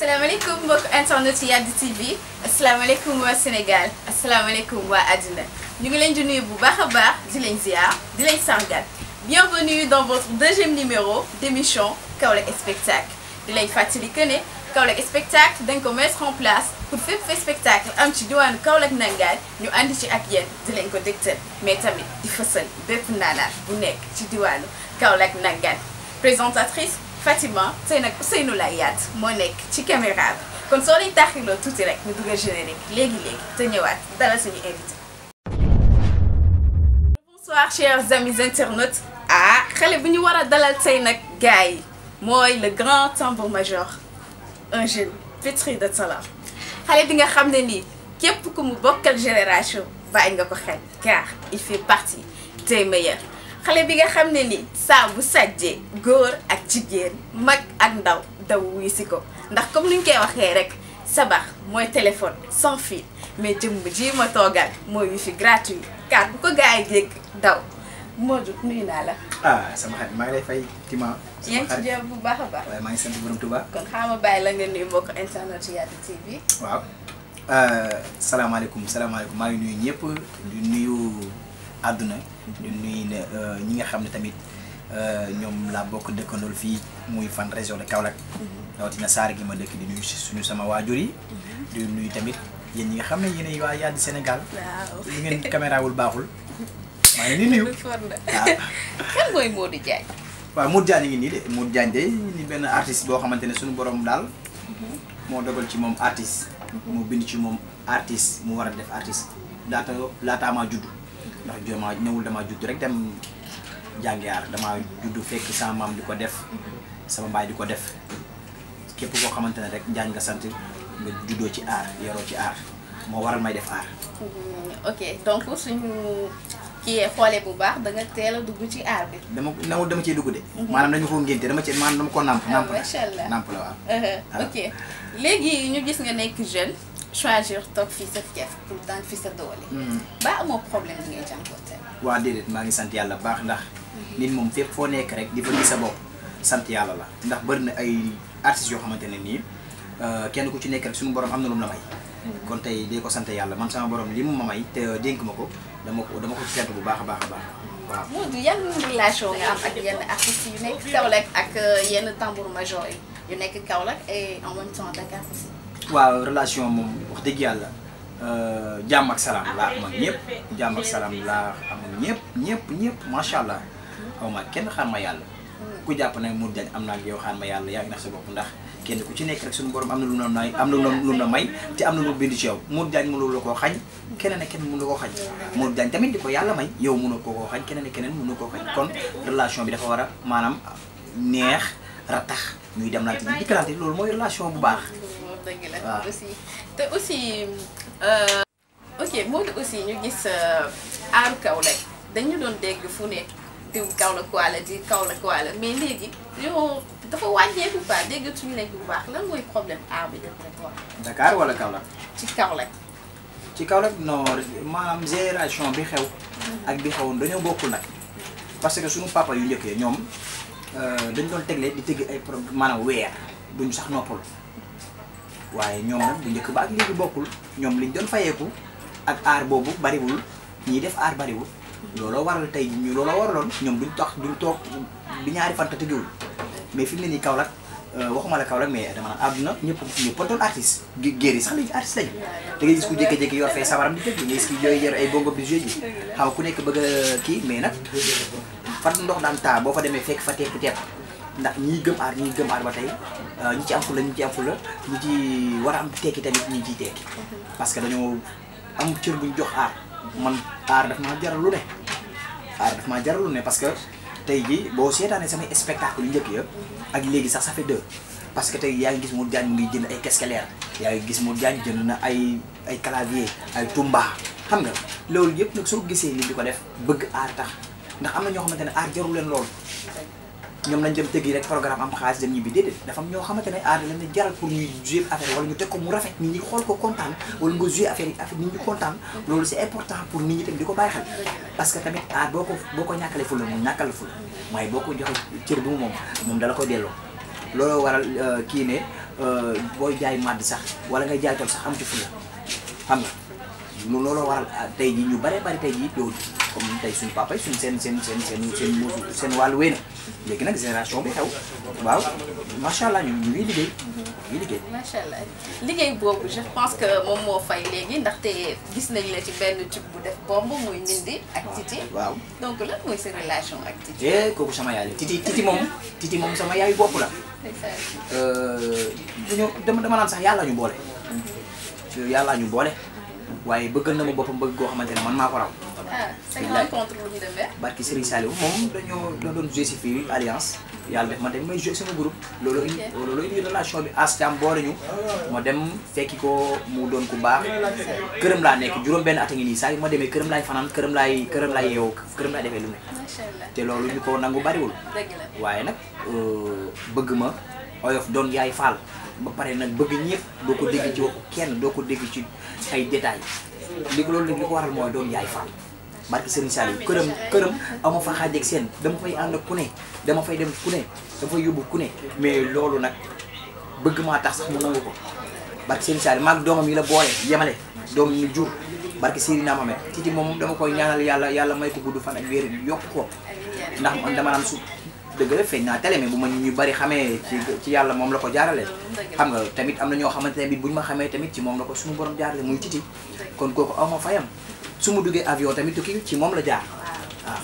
asalaamaaleykum mbokk internet yi Yaddi TV asalaamaaleykum waa Sénégal asalaamaaleykum waa àddina ñu ngi leen di nuyu bu baax a baax di leen ziar di leen sargal bienvenue dans votre deuxième numéro d'émission Kaolack spectacle di leen fàttali que ne Kaolack spectacle dañ ko mettre en place pour fépp fait spectacle am ci diwaanu Kaolack nangaan ñu ànd ci ak yéen di leen ko dégtal mais tamit di fësal bépp naanaan bu nekk ci diwaanu Kaolack nangaan présentatrice Fatima tey nag Ousseynou lay yaat moo nekk ci caméra bi kon soo leen taxiloo tuuti rek ñu dugal générique léegi-léegi te ñëwaat dalal suñu invité bonsoir chers amis internautes ah xale bu ñu war a dalal tey nag gars yi mooy le grand tambour major un jeune pétri de talent xale bi nga xam ne nii képp ku mu bokkal génération bàyyi nga ko xel car il fait partie des meilleurs xale bi nga xam ne ni saa bu sàjjee góor ak jigéen mag ak ndaw daw wuy si ko ndax comme ni ñu koy waxee rek sabax mooy téléphone sans fil mais jëmm ji ma toogal mooy wifi gratuit car bu ko gars yi dégg daw Modou nuyu naa la. ah sama xarit maa ngi lay fay Tima. yaa ngi ci jàmm bu baax a baax. waaye maa ngi sant borom Touba. kon xaama bàyyi la nga nuyu mbokk internet Yaddi TV. waaw salaamaaleykum salaamaaleykum maa ngi nuyu ñëpp di nuyu àdduna. di nuyu ne ñi nga xam ne tamit ñoom laa bokk dëkkandool fii muy fan région de Kaolack. rawatina Saar gi ma dëkk di nuyu suñu sama waajur yi. di nuyu tamit yéen ñi nga xam ne yéenay waa Yaddi Sénégal. waaw li ngeen caméra wul baaxul. maa ngi leen di nuyu. waaw kan mooy Modou Diagne. waaw Modou Diagne ngi nii de Modou Diagne de ni benn artiste boo xamante ne suñu borom daal moo dogal ci moom artiste mu bind ci moom artiste mu war a def artiste laata laataa maa judd ndax joma ñëwul damaa judd rek dem jàngi aar damaa judd fekk sama maam di ko def sama baay di ko def képp koo xamante ne rek Diagne nga sant nga juddoo ci aar yoroo ci aar moo waral may def aar ok donc suñu kii xoolee bu baax da nga teel a dugg ci aar bi. dama nawul dama ciy dugg de maanaam dañu ko ngénte dama ci maanaam dama ko nàmp nàmp macha allah nàmp la waaw ok léegi ñu gis nga nekk jeune choisir toog fii sa fief pour daan fi sa doole. ba amoo problème bi ngay jànkuwanteel. waa déedéet maa ngi sant yàlla baax ndax nit moom fépp foo nekk rek di fa gis sa bopp sant yàlla la ndax bëri na ay artistes yoo xamante ne nii kenn ku ci nekk rek suñu borom am na lu mu la may. kon tey dee ko sant yàlla man sama borom li mu ma may te dénk ma ko dama ko dama ko ci sant bu baax a baax a baax waaw. Modou yan relation nga am ak yenn artistes yu nekk Kaolack ak yenn tambour major yi yu nekk Kaolack et en même temps Dakar aussi. waaw relation moom wax dëgg yàlla jàmm ak salaam laa am ak ñëpp jàmm ak salaam laa am ak ñëpp ñëpp ñëpp macha allah xaw ma kenn xaar ma yàlla. ku jàpp ne Modou Diagne am naa ak yow xaar ma yàlla yaa ngi nax sa bopp ndax kenn ku ci nekk rek suñu borom am na lu na may am na lu na may te am na lu bind ci yow Modou Diagne mënul la koo xañ keneen ak keneen mënu la koo xañ Modou Diagne tamit di ko yàlla may yow mënoo ko koo xañ keneen ak keneen mënu koo xañ kon relation bi dafa war a maanaam neex ratax ñuy dem lante di dikkalante loolu mooy relation bu baax dëgg la waaw. aussi te aussi ok Modou aussi ñu gis aaru Kaolack dañu doon dégg fu ne diw Kaolack waala di Kaolack waala mais léegi yow dafa wàññeeku quoi déggatuñu leen bu baax lan mooy problème aar bi d'après toi Dakar wala Kaolack ci Kaolack. ci Kaolack non maanaam génération bi xew ak bi xewoon dañoo bokkul nag parce que suñu papa yu njëkk ya ñoom dañ doon tegle di tëgg ay pro maanaam weer duñu sax noppal waaye ñoom nag bu njëkk ba ak léegi bokkul ñoom liñ doon fayeeku ak aar boobu bariwul ñiy def aar bariwul looloo waral tey ñu looloo waraloon ñoom duñ tax duñ toog bi ñaari fanta tëggewul mais fi mu ne nii Kaolack waxuma la Kaolack mais dama naan àdduna ñëpp ñëpp a doon artiste gé- géer yi sax léegi artiste lañu da ngay gis ku jékki-jékki yor fee sabaram di tëgg da ngay gis ku yooyu yor ay bongo bi joué ji xam nga ku nekk bëgg a kii mais nag fan ndox daan taa boo fa demee fekk fa tepp tepp ndax ñii gëm aar ñii gëm aar ba tey ñi ci am fula ñi ci am fula ñi ci war a am tekki tamit ñi ciy tekki parce que dañoo am cër buñ jox aar man aar daf maa jaral lu ne aar daf maa jaral lu ne parce que tey ji boo seetaanee samay spectacle yu njëkk ya ak léegi sax ça fait deux parce que tey yaa ngi gis Modou Diagne mu ngi jënd ay casqueleer yaa ngi gis Modou Diagne jënd na ay ay clavier ay tumba xam nga loolu yëpp nag soo gisee nit di ko def bëgg aar tax ndax am na ñoo xamante ne aar jarul leen loolu ñoom nañ dem tëggi rek programme am xaalis dem ñibbi déedéet dafa am ñoo xamante ne aar leen di jaral pour ñuy jouer affaire wala ñu teg ko mu rafet nit ñi xool ko kontaan wala nga jouer affaire yi affaire nit ñi kontaan loolu c'est important pour nit ñi tamit di ko bàyyi xel parce que tamit aar boo ko boo ko ñàkkalee fula moom ñàkkal fula waaye boo ko joxe cër bi mu moom moom dala koy delloo looloo waral kii ne euh, booy jaay màdd sax wala ngay jaay tool sax am ci fulla xam nga lu looloo waral ah, tey jii ñu bare bari tey jii loolu comme tey suñu papa yi suñ seen seen seen seen seen muusu seen wàllu wéy na léegi nag génération bi xew waaw macha allah ñu ñu ngi liggéey ñu ngi liggéey macha allah liggéey boobu je pense que moom moo fay léegi ndaxte gis nañ la ci benn tube bu def bomb muy Ndindy ak Titi waaw donc lan mooy sa relation ak Titi. eh kooku sama yaay la titi titi moom titi moom sama yaayu bopp la ndeysaan. dañoo dama dama naan sax yàlla ñu boole yàlla ñu boole waaye bëggal na ma boppam bëgg koo xamante ne man maa ko raw ah say Billaay. rencontre lu ñu demee. barki Serigne Saliou moom dañoo da doon joué si fii alliance yàlla def ma dem may joué sama groupe loolu indi Ok. loolu indi relation bi as tam boole ñu ma dem fekki ko mu doon ku baax këram laa nekk juróom benn at a ngi nii saa yu ma demee këram laay fanaan këram laay këram laay yeewoo këram laay defee lu ne macha allah te loolu ñu ko nangu bariwul dëgg la. waaye nag euh, bëgg ma oyof doon yaay faal ba pare nag bëgg ñëpp doo ko dégg ci waxu kenn doo ko dégg ci ay détails li ko loolu nag li ko waral mooy doon yaay faal barki Serigne Saliou këram këram ama fa xaaj ak seen dama fay ànd ak ku ne dama fay dem ku ne dama fay yóbbu ku ne mais loolu nag bëgg maa tax sax mu nangu ko barki Serigne Saliou maag doomam yi la boole yemale doom ñu jur barki Serigne naa ma titi moom dama koy ñaanal yàlla yàlla may ko gudd fan ak wér yokk ko amiin ndax man dama naan su dëgg la feeñ naa télé mais bu ma ñu bari xamee ci ci yàlla moom la ko jaarale xam nga tamit am na ñoo xamante ne bi bu ñu ma xamee tamit ci moom la ko suñu borom jaarale muy titi kon kooku aw ma fayam su ma duggee avion tamit tukki ci moom la jaar waaw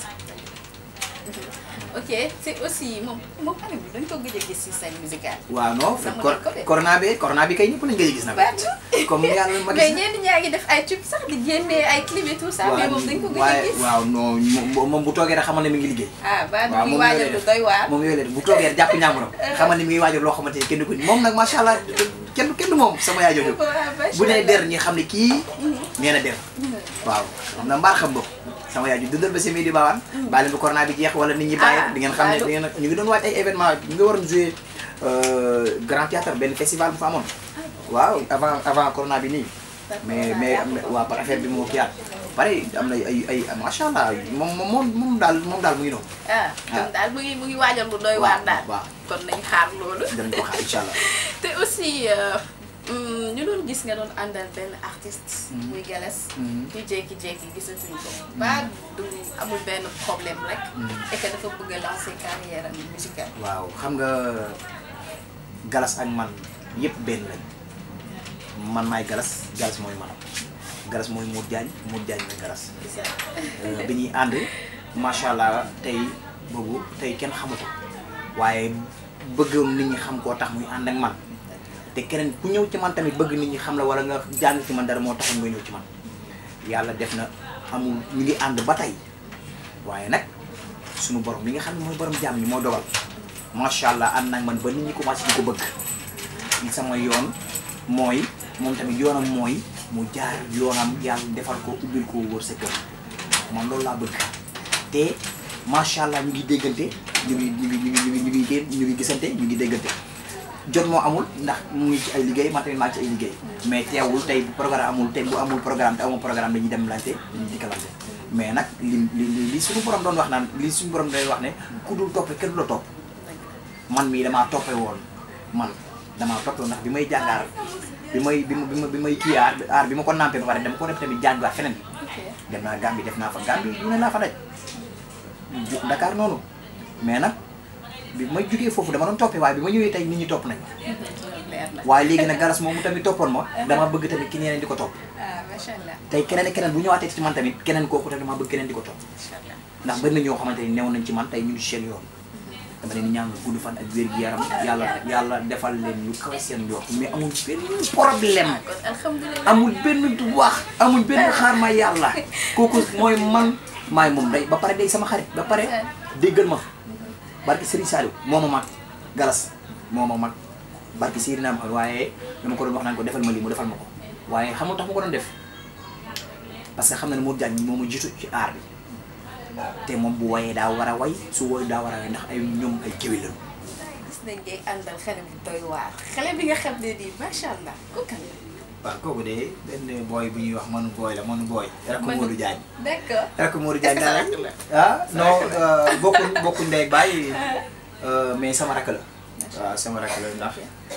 ok c'est aussi moom moom année bi dañ ko gëj a gis si scène musicale. waaw non fekk Namu cor nañ ko de. corona bi corona bi kay ñëpp lañ ngay gis nag comme yàlla ma mais gis ñenn ñaa ngi def ay tube sax di génnee ay clip et tout ça. mais moom dañ ko gëj a waaye gis. waaw non moom moom bu toogee rek xamal ne mi ngi liggéey ah ba waaw du moom waajal lu doy waar. moom yooyu leen bu toogee rek jàpp ñaamuram xamal ne mi ngi waajal loo xamante ni kenn du ko ni moom nag macha allah kenn kenn du moom sama yaay jooju bu nee der ñi xam ne kii nee na der waaw xam na mbaar xam bopp sama yaay ju dundal ba semi di baawaan baa leen bu corona bi jeex wala nit ñi bàyyi Ah, di ngeen xam ne allo. di ngeen ñu ngi doon waaj ay événement ñu ngi waroon jouer grand théâtre benn festival bu fa amoon waaw avant avant corona bi nii mais mais waaw par affaire bi moo kiyaat pare am na ay ay macha allah moom moom moom daal moom daal mu ngi noonu ah kon daal mu ngi mu ngi waajal lu doy waar daal. waaw kon nañ xaar loolu. danañ ko xaar incha allah te aussi euh, hum, ñu doon gis nga doon àndal benn artiste. Mhm. muy Galas. Mhm. ñu jékki-jékki gisatuñ ko. ba du amul benn problème rek. Mhm. et que dafa bëgg a lancer carrière am musicale. waaw xam nga galas ak man yëpp benn lañ man maay galas galas mooy manam galas mooy Modou Diagne Modou Diagne mooy galas gis nga. Euh, bi ñuy ànd macha allah tey boobu tey kenn xamatu waaye bëggoon nit ñi xam koo tax muy ànd ak man te keneen ku ñëw ci man tamit bëgg nit ñi xam la wala nga jàng ci man dara moo taxoon nga ñëw ci man yàlla def na amul ñu ngi ànd ba tey waaye nag sunu borom mi nga xam ne mooy borom jaam ñi moo dogal macha allah ànd nag man ba nit ñi commencé di ko bëgg li sama yoon mooy moom tamit yoonam mooy mu jaar yoonam yàlla defal ko ubbil ko wër sa kër man loolu laa bëgg te macha allah ñu ngi déggante ñu ngi ñu ngi ñu ngi ñu ngi ñu ngi gé- ñu ngi gisante ñu ngi déggante jot moo amul ndax mu ngi ci ay liggéey man tamit maa ngi ci ay liggéey mais teewul tey bu programme amul tey bu amul programme te amul programme dañuy dem lante dañuy dikkalante mais nag li li li li suñu borom doon wax naan li suñu borom day wax ne ku dul toppe kenn du la topp man mii damaa toppe woon man damaa toppe woon ndax bi may jàngaar bi may bi ma bi ma bi may kii aar aar bi ma ko nampé ba pare dama ko def tamit jàngaat feneen ok dem naa Gambie def naa fa Gambie lu ne laa fa daj ju- Dakar noonu mais nag bi may jugee foofu dama doon toppee waaye bi ma ñëwee tey nit ñi topp nañ leer na. waaye léegi nag galas moomu tamit toppoon ma dama bëgg tamit ki ñeneen di ko topp ah macha allah tey keneen ak keneen bu ñëwaatee ci man tamit keneen kooku tamit dama bëgg keneen di ko topp macha allah. ndax bëri na ñoo xamante ni newoon nañ ci man tey ñu ngi ci seen yoon dama leen di ñaanal gudd fan ak wér gi yaram yàlla yàlla defal leen lu kawe seen njort mais amul benn problème ah kon alhamdulilah. amul benn wax amul benn xaar ma yàlla kooku mooy man maay moom day ba pare day sama xarit ba pare déggal ma barki Serigne Saliou moo ma mag galas moo ma mag barki Serigne Naam waaye dama ko doon wax naan ko defal ma lii mu defal ma ko waaye xam nga tax ma ko doon def parce que xam na ne Modou Diagne moo ma jiitu ci aar bi te moom bu wayee daa war a way su woy daa war a way ndax ay ñoom ay kéwél lañu gis nañ ngay àndal xale bu doy waar xale bi nga xam ne nii macha allah ku kan la. waaw kooku de benn booy bu ñuy wax manu booy la manu booy rakk Manu- Modou Diagne d'accord. rakk Modou Est-ce Diagne que sa daal rakk la? ah non bokkuñ bokkuñ ndey ak baay mais sama rakk la waaw sama rakk la ndax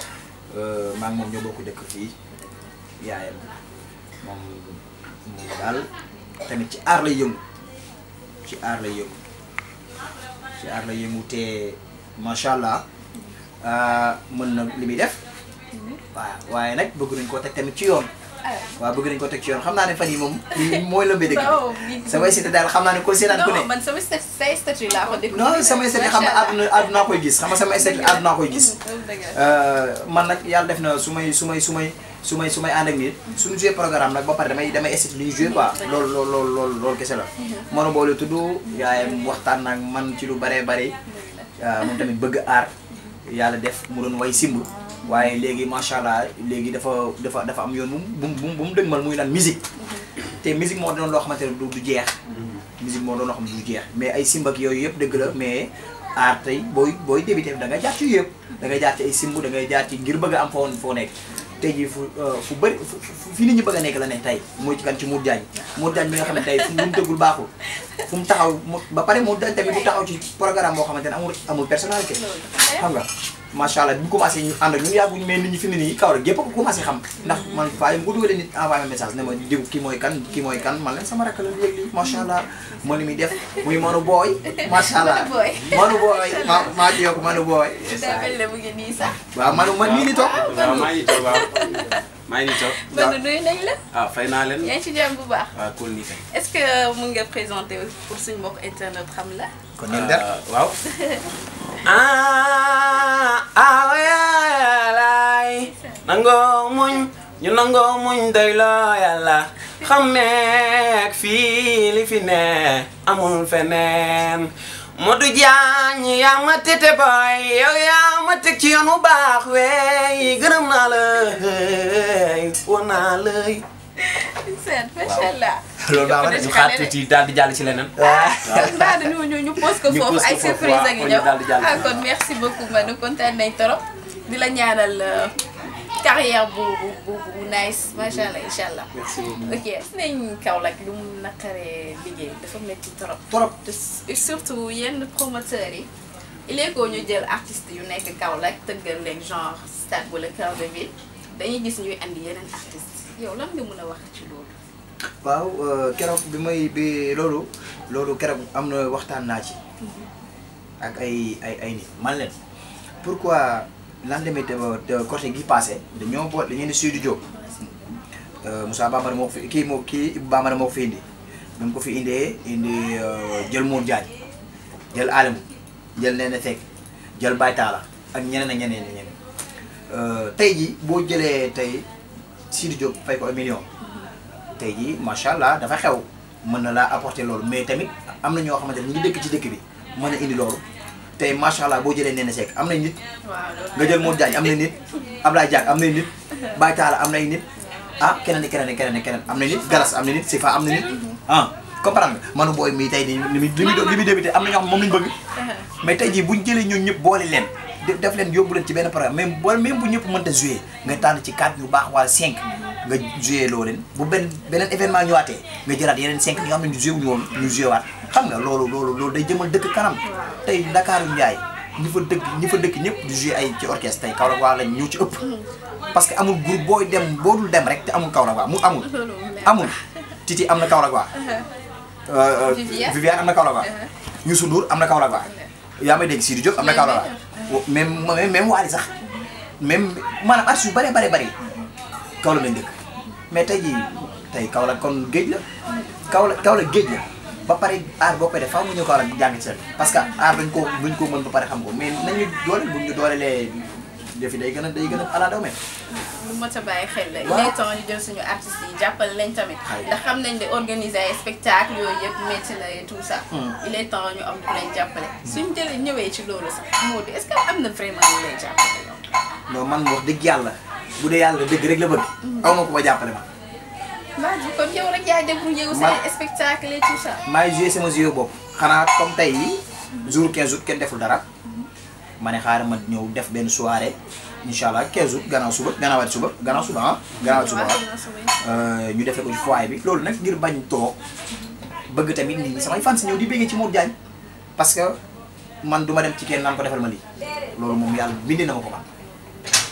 maa ngi moom ñoo bokk dëkk fii yaayam moom moom daal tamit ci aar lay yëngu ci aar lay yëngu ci aar lay yëngu te macha allah mën na li muy def waaw waaye nag bëgg nañ koo teg tamit ci yoon waaw bëgg nañ ko teg ci yoon xam naa ne fan yi moom lii mooy lëmbee dëkk bi samay site daal xam naa ne ko seetaan ku ne non man sama statut say statut laa ko déglu. non samay site xam nga àdduna àdduna koy gis xam nga samay site àdduna koy gis man nag yàlla def na su may su may su may su may su may ànd ak nit suñu joué programme nag ba pare damay damay essayé li ñu joué quoi loolu loolu loolu loolu loolu kese la manu boole tudd yaayam waxtaan nag man ci lu bëree bëri moom tamit bëgg aar yàlla def mu doon way simb waaye léegi macha allah léegi dafa dafa dafa am yoon bu mu bu mu dëgmal muy lan musique te musique moo doon loo xamante ne du du jeex musique moo doon loo xam ne du jeex mais ay simb ak yooyu yëpp dëgg la mais aar tey booy booy débuté da nga jaar ci yëpp da ngay jaar ci ay simb da ngay jaar ci ngir bëgg a am foo foo nekk tey jii fu fu bëri fi nit ñi bëgg a nekk la ne tey mooy ci kan ci Modou Diagne Modou Diagne bi nga xam ne tey fu mu dëggul baaxul fu mu taxaw ba pare Modou Diagne tamit bu taxaw ci programme boo xamante ne amul amul personnalité xam nga macha allah bi ñu commencé ñu ànd ak ñun yàgguñu mais nit ñi fi mu ne nii kaw rek gépp ko commencé xam ndax man faa bu dugalee nit envoyé ma message ne ma diw ki mooy kan ki mooy kan man leen sama rakk la léegi lii macha allah ma li muy def muy manu booy macha allah manu booy ma maa ci yokk manu booy daa mel ne mu ngi nii sax. waaw manu man mii ni toog waaw maa ngi toog waaw maa ngi toog. man nuyu nañ la. ah fay naa leen. yaa ngi ci jàmm bu baax. waaw cool nii kay. est-ce que mun nga présenter pour suñu mbokk internet xam la. kon neen der waaw. ah ah yàllaay nangoo muñ ñu nangoo muñ doy loo yàlla xameek fii li fi ne amul feneen Modou Diagne yaa ma tete boy yow yaa ma teg ci yoon bu baax wey gërëm naa la woon naa lay seen macha allah. loolu baax na ñu xaar tuuti daal di jàll ci leneen. mbaa dañu ñu ñu pose ko Ñu foofu pose ko ay foofu, surprise waaw, a ngi kon ñëw ñu daal di jàll. ah kon merci beaucoup Manu kontaan nañ trop di la ñaanal euh, carrière bu bu bu bu nice macha allah incha allah. merci beaucoup. ok gis nañ Kaolack lu mu naqaree liggéey dafa métti trop. trop te s- surtout yenn promoteurs yi il est que ñu jël artistes yu nekk Kaolack tëggal leen genre stade wala cœur de ville dañuy gis ñuy andi yeneen artistes yow lan nga mën a wax ci loolu. waaw keroog bi may bi loolu loolu keroog am na waxtaan naa ci ak ay ay ay nit man leen pourquoi lendemain de de côté gi passé dañoo boole dañu ne Sidi Diop Moussa Bambara moo ko fi kii moo kii Ibou Bambara moo ko fi indi bi mu ko fi indee indi jël Mour Diagne jël Alimou jël Nene Seck jël Baye Talla ak ñeneen ak ñeneen ak ñeneen tey ji boo jëlee tey Sidi Diop fay ko un million tey jii macha allah dafa xew mën na laa apporter loolu mais tamit am na ñoo xamante ne ñu ngi dëkk ci dëkk bi mën a indi loolu tey macha allah boo jëlee Nene Seck am na nit waaw loolu nga jël Modou Diagne am na nit Ablaye Diack am na nit Baye Talla am nay nit ah keneen ak keneen ak keneen ak keneen am na nit Galas am na nit Sifa am na nit ah comprendre nga manu booy mii tey nii li muy li muy li muy débuté am na ñoo xam moom lañu bëgg mais tey jii buñ jëlee ñun ñëpp boole leen def def leen yóbbu leen ci benn programme même boole même bu ñëpp mënta joué nga tànn ci 4 yu baax wala 5 nga joué loo leen bu benn beneen événement ñëwaatee nga jëlaat yeneen 5 ñi nga xam ne ñu joué wuñu woon ñu joué waat xam nga loolu loolu loolu day jëmal dëkk kanam tey Ndakaaru Njaay ñi fa dëkk ñi fa dëkk ñëpp di joué ay ci orchestre tey Kaolack waa lañ ñu ci ëpp parce que amul groupe booy dem boo dul dem rek te amul Kaolack waa mu amul amul Titi am na Kaolack waa Viviane. Viviane am na Kaolack waa Youssou Ndour am na Kaolack waa yaa may dégg Sidi Diop am na Kaolack waa même même même Wally sax même maanaam artistes yu bëree bëri bëri Kaolack lañ dëkk mais tey jii tey Kaolack kon géej la Kaolack Kaolack géej la ba pare aar boo koy def faaw mu ñëw Kaolack jàng ci sa parce que aar dañ ko duñ ko mën ba pare xam ko mais nañu dooleel bu ñu doolelee defi day gën a day gën a ala daw me lu mot a bàyyi xel la. Waaw. il est temps ñu jël suñu artistes yi jàppale lañ tamit. Xay. ndax xam nañ ne organiser ay spectacle yooyu yëpp métti na et tout ça. Hmm. il est temps ñu am ku leen jàppale. suñ jëlee ñëwee ci loolu sax moo di est-ce que am na vraiment ñu lay jàppale yow. non man wax dëgg yàlla bu dee yàlla dëgg rek la bëgg aw ma ko ba jàppale ma Mbaa kon yow rek yaa débrouillé wu Man- say spectacle et tout ça. maay joué sama jeu bopp xanaa comme tey jour 15 août kenn deful dara ma ne xaaral ma ñëw def benn soirée incha allah 15 août gannaaw suba gannaawaati suba gannaaw suba ah gannaawaati suba ah ñu defee ko ci foyer bi loolu nag ngir bañ toog bëgg tamit nit ñi samay fans ñëw di béggee ci Modou Diagne parce que man du ma dem ci kenn naan ko defal ma lii loolu moom yàlla bindi na ma ko man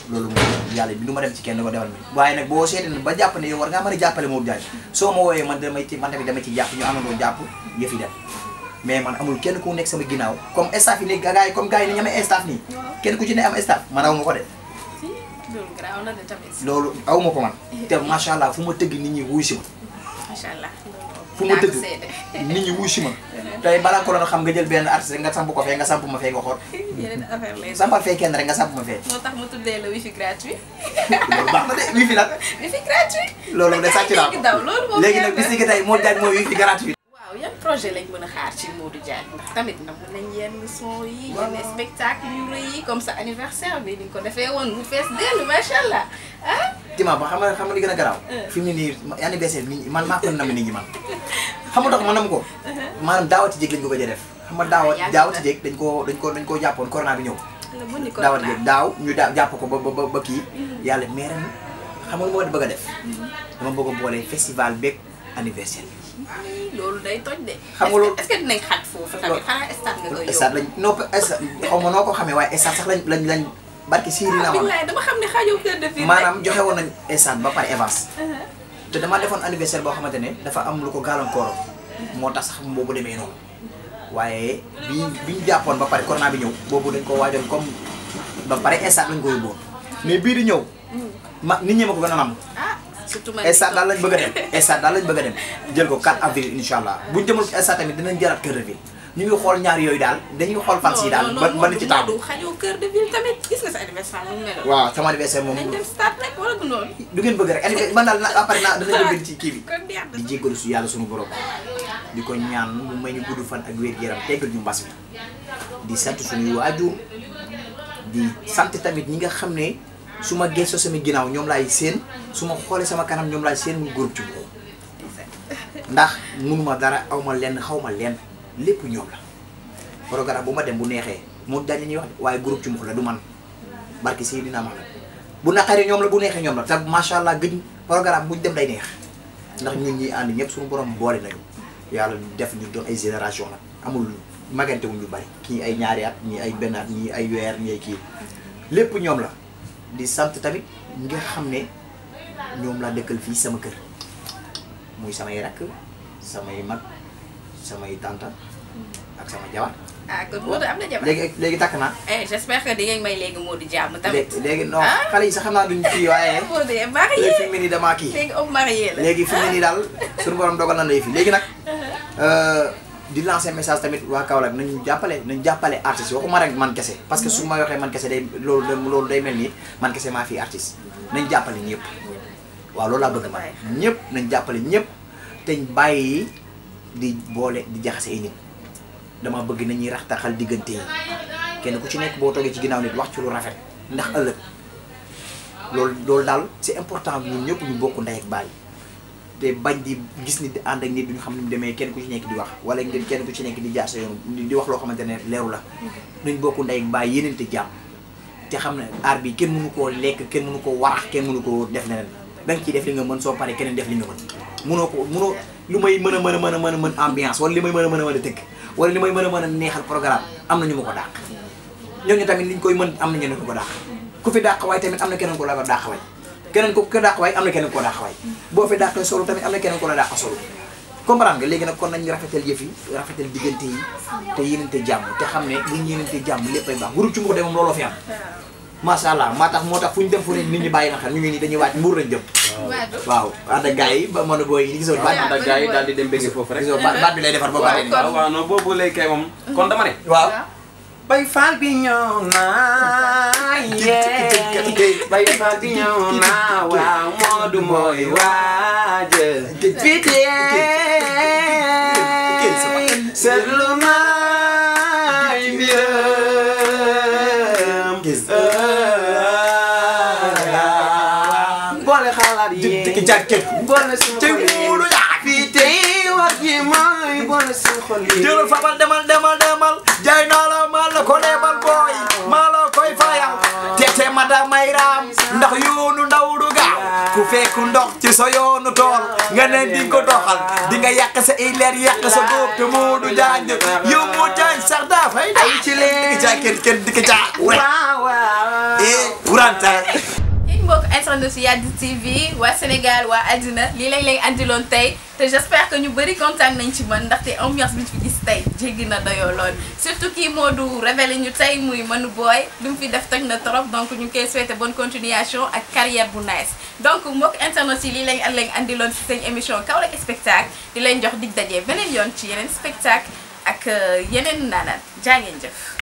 loolu moom yàlla bi du ma dem ci kenn ko defal mi waaye nag boo seetee ba jàpp ne yow war ngaa mën a jàppale Modou Diagne soo ma wooyee man damay ci man tamit dama ci jàpp ñu amandoo jàpp yëf yi dem mais man amul kenn ku nekk sama ginnaaw comme staff yi léegi gars yi comme gars yi ni ñamee staff nii kenn ku ci ne am staff man aw ma ko de si loolu garaaw na de tamit loolu aw ma ko man te macha allah fu ma tëgg nit ñi wuy si ma macha allah fu ma tëgg nit ñi wuy si ma tey balaa ko doon xam nga jël benn artiste nga samp ko fee nga samp ma fee nga xool yeneen affaire lay doon sampal fee kenn rek nga samp ma fee moo tax mu tuddee la wifi gratuit loolu baax na de wifi nag wifi gratuit loolu de sàcc naa léegi daw ko loolu moom léegi nag bis ni que tey Modou Diagne mooy wifi gratuit waaw yan projet lañ mën a xaar ci Modou Diagne ndax tamit na mun nañ yenn son yi yenn spectacle yu rëy yi comme ça anniversaire bi ni nga ko defee woon mu fees dellu macha allah ah Tima ba xam nga xam nga li gën a garaaw fi mu ne nii anniversaire nit ñi man maa ko nam nit ñi man xam nga tax ma nam ko maanaam daawati jéeg lañ ko gëj a def xam nga daawa yàgg na. daawati jéeg dañ ko dañ ko dañ koo jàppoon corona bi ñëw la bu ni ko daawati jéeg daaw ñu daa jàpp ko ba ba ba kii yàlla mais ren xam nga lu ma bëgg a def dama bëgg a boole festival beeg anniversaire bi loolu day toj de. Xam nga loolu- est-ce que dinañ xat foofu tamit xanaa stade nga koy stade lañ noo stade xaw ma noo ko xamee waaye stade sax lañ lañ lañ barki siiri naa ah ma billaay dama xam ne xajoo kër de fii maanaam joxe woon nañ stade ba pare avance te dama defoon anniversaire boo xamante ne dafa am lu ko gàllankooroon moo tax sax boobu demee noonu waaye bi bi ñu jàppoon ba pare corona bi ñëw boobu dañ ko waajoon comme ba pare stade lañ ko yóbbuwoon mais bii di ñëw ma nit ñi ma ko gën a nam ah surtout man stade daal lañ bëgg a dem stade daal lañ bëgg a dem jël ko 4 avril incha allah buñ demul stade tamit dinañ jëlaat kër de ville ñu ngi xool ñaar yooyu daal dañuy xool fan si daal ba ba ni ci taamu Modou xajoo kër de ville tamit gis nga sa anniversaire mu meloon. waaw sama anniversaire moom nañ dem stade rek wala du noonu. du ngeen bëgg rek anniversaire man daal na après naa danañ ko bind ci kii bi kon neex na. di jéggalu su yàlla sunu borom di ko ñaan mu may ñu gudd fan ak wér-gu-yaram teggal ñu mbas mi di sant suñuy waajur di sant tamit ñi nga xam ne su ma gëstoo sama ginnaaw ñoom laay seen su ma xoolee sama kanam ñoom laay seen mu groupe ci boobu ndax munuma dara aw ma lenn xaw ma lenn lépp ñoom la programme bu ma dem bu neexee moo dañ ñuy wax waaye groupe ci la du man barki si dina ma bu naqaree ñoom la bu neexee ñoom la te macha allah gëj programme buñ dem day neex ndax ñun ñi ànd ñëpp suñu borom boole nañu yàlla def ñu doon ay génération la amul magante wu ñu bari kii ay ñaari at ñii ay benn at ñii ay weer ñii ay kii lépp ñoom la di sant tamit ñi nga xam ne ñoom laa dëkkal fii sama kër muy samay rakk samay mag samay tanta ak sama jabar ah kon Modou am na jabar. léegi léegi takk naa eh j'espère que di ngeen may léegi Modou jàmm tamit. léegi léegi non Ah. xale yi sax xam naa duñ kii waaye Modou est marié léegi fi mu ne nii damaa kii léegi homme marié la. léegi fi mu ne nii daal suñu borom dogal na lay fi léegi nag di lancer message tamit waa Kaolack nañu jàppale nañu jàppale artistes waxuma rek man kese parce que su ma waxee man kese day loolu loolu day mel ni man kese maa fi artiste nañ jàppale ñëpp waaw loolu laa bëgg man ñëpp nañ jàppale ñëpp te bàyyi di boole di jaxase ay nit dama bëgg nañuy raxtaxal diggante yi kenn ku ci nekk boo toogee ci ginnaaw nit wax ci lu rafet ndax ëllëg loolu loolu daal c'est important ñun ñëpp ñu bokk ndey ak baay te bañ di gis nit di ànd ak nit duñu xam ne mu demee kenn ku ci nekk di wax wala ngeen kenn ku ci nekk di jaar sa yoon di wax loo xamante ne leeru la nuñ bokk ndey ak baay yeneen te jàmm te xam ne aar bi kenn mënu koo lekk kenn mënu koo warax kenn mënu koo def leneen da nga ciy def li nga mën soo paree keneen def li nga mën mënoo ko mënoo lu may mën a mën a mën a mën a mën ambiance wala li may mën a mën a mën a tëgg wala li may mën a mën a neexal programme am na ñu ma ko dàq ñooñu tamit liñ koy mën am na ñeneen ko ko dàq ku fi dàq waay tamit am na keneen ko la ko dàq waay keneen ko ko dàq waay am na keneen ko dàq waay boo fi dàqee solo tamit am na keneen ko la dàq solo comprendre nga léegi nag kon nañu rafetal yëf yi rafetal diggante yi te yéenante jàmm te xam ne buñ yéenante jàmm léppay baax groupe ci mbux de moom looloo fi am macha allah maa tax moo tax fu ñu dem fu ne nit ñi bàyyi na xel ñu ngi nii dañuy waaj mbuur lañ jëm Modou. waaw ànd ak gars yi ba mën a booy yi gisoo baat ànd ak gars yi daal di dem bëgg foofu rek gisoo baat baat bi lay defar ba pare waaw waaw non boobu lay kay moom kon dama ne waaw bay faal bi ñëw naa yee bay faal bi ñëw naa waaw Modou mooy waaja fii tey seetlu naa mbiram boole xalaat yi Tikki jàkket. boole suñu Tey xol yi Modou yaa. fii tey wax ji mooy boole suñu xol yi jëlal fabal demal demal demal jaay naa la maa la ko lebal booy maa la koy fayal teete ma da may raam ndax yoonu ndaw du gaaw ku fekk ndox ci sa yoonu tool nga ne di ko doxal di nga yàq sa ay leer yàq sa góob te Modou Diagne yow Modou Diagne sax daa fay ay ci leen dikk caa kenn kenn dikk caa waaw waaw et Wuranta. yéen mbokk internet si Yadi TV waa Sénégal waa àddina lii lañ leen andiloon tey te j'espère que ñu bëri kontaan nañ ci man ndaxte ambiance bi ñu fi gis tey jéggi na dayoo lool surtout kii moo du révélé ñu tey muy Manu Boy lu mu fi def toj na trop donc ñu ngi koy souhaité bonne continuation ak carrière bu nice donc mbokk internet yi lii lañ an lañ andiloon si seen émission Kaolack spectacle di leen jox dig daje beneen yoon ci yeneen spectacle ak yeneen naanaan jaa ngeen jëf